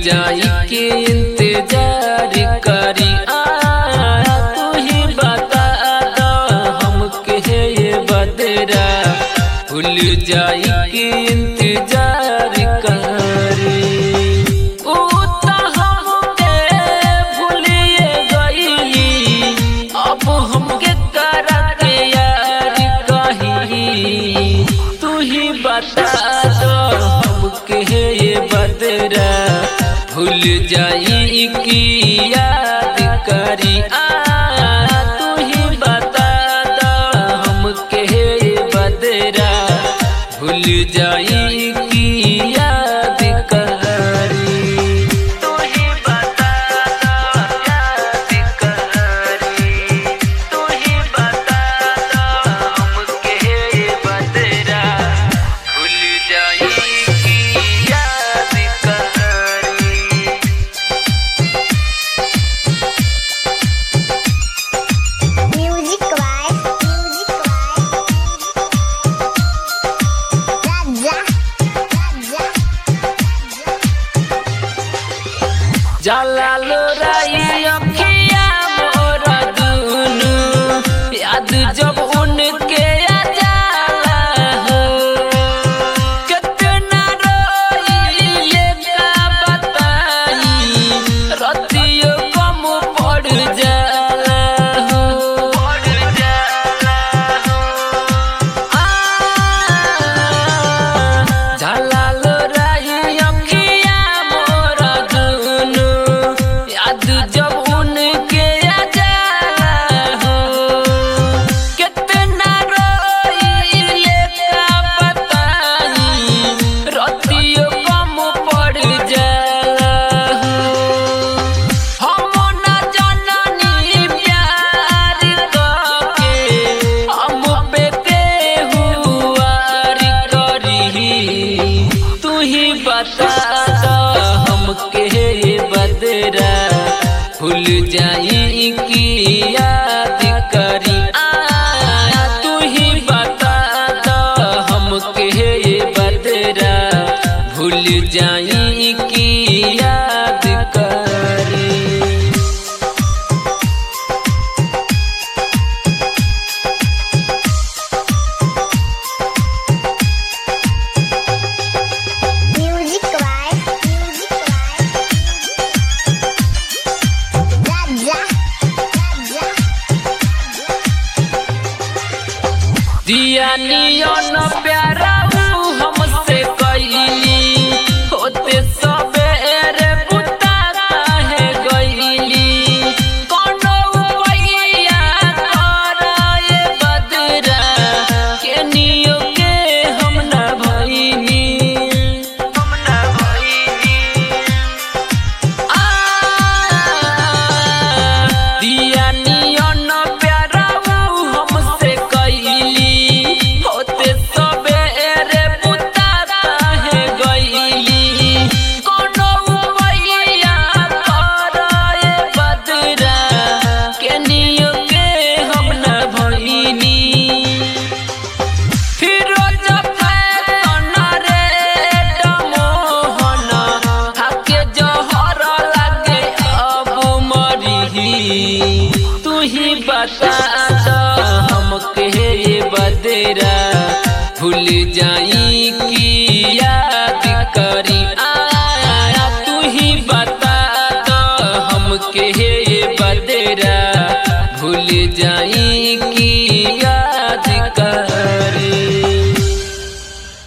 जाई के इंतजार करी आ तू ही बता दो हमके ये बदरा भूल जाई के इंतजार करी ऊ त हमके भूलिए गईली अब हमके करा के यार कही तू ही बता दो हमके ये बदरा भूल जाई की याद करी आ तू ही बता दो हमके ये बदरा भूल जाई की याद करी तू ही बता दो याद करी तू ही बता दो हमके ये बदरा भूल जाई की याद करी Music by Music by Raja Raja जाला लोराई अखिया मोर दुनु याद जब उनके आ जाला हो कितना रोइले का बताई रतियो कम पड़ जाला हो पड़ जाला हो झाला लोराई अखिया मोर दुनु याद जब उनके आ जाला हो कितना रोइले का बताई रतियो कम पड़ जाला हो हम न जननी प्यार करके हम पे केहुआर करी तू ही बता दो हमके ये बदरा भूल जाई की याद करी आ तू ही बता दो हमके ये बदरा भूल जाई की याद करी Music by Music by Raja Raja दिया नियन प्यारा